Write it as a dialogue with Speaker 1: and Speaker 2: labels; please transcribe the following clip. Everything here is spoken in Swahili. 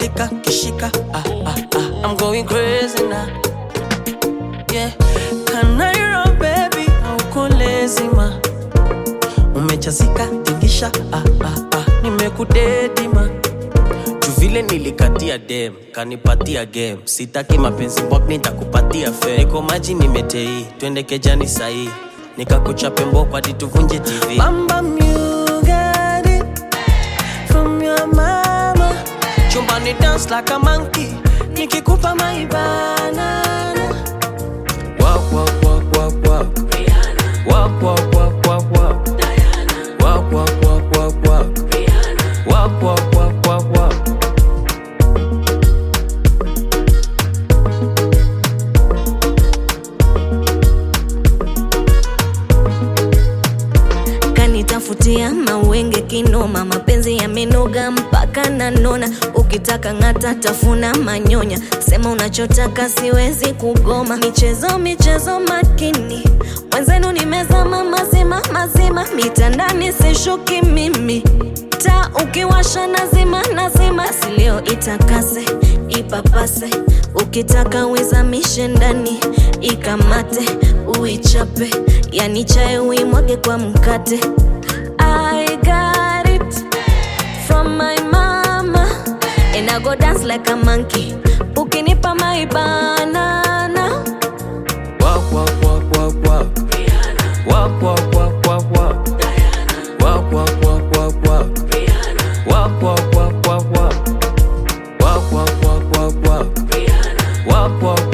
Speaker 1: katika kishika ah, ah, ah. I'm going crazy now yeah. Kanairo baby auko lazima umechazika tingisha ah, ah, ah. nimekudedima juu vile nilikatia dem kanipatia game sitaki mapenzi mbwak nitakupatia fe niko maji nimetei twende kejani sahii nikakuchape mboko hadi tuvunje tv Bamba you got it from your mama chumbani dance like a monkey nikikupa maibana Walk, walk, walk, walk, walk. Walk, walk, walk, walk, walk. Walk, walk, walk, walk, walk. Walk, walk, walk, walk, walk.
Speaker 2: kanitafutia mawenge kinoma mapenzi yamenoga mpaka nanona ukitaka ng'ata tafuna manyonya sema unachotaka siwezi kugoma michezo michezo makini mwenzenu nimezama mazima mazima mitandani sishuki mimi ta ukiwasha nazima nazima silio itakase ipapase ukitaka uizamishe ndani ikamate uichape yani chae uimwage kwa mkate I got it from my mama and I go dance like a monkey ukinipa my banana
Speaker 1: Walk, walk, walk, walk, walk. Walk, walk, walk, walk, walk. Walk, walk, walk, walk, walk. Walk, walk, walk, walk, walk. Walk, walk, walk, walk, walk. Walk, walk,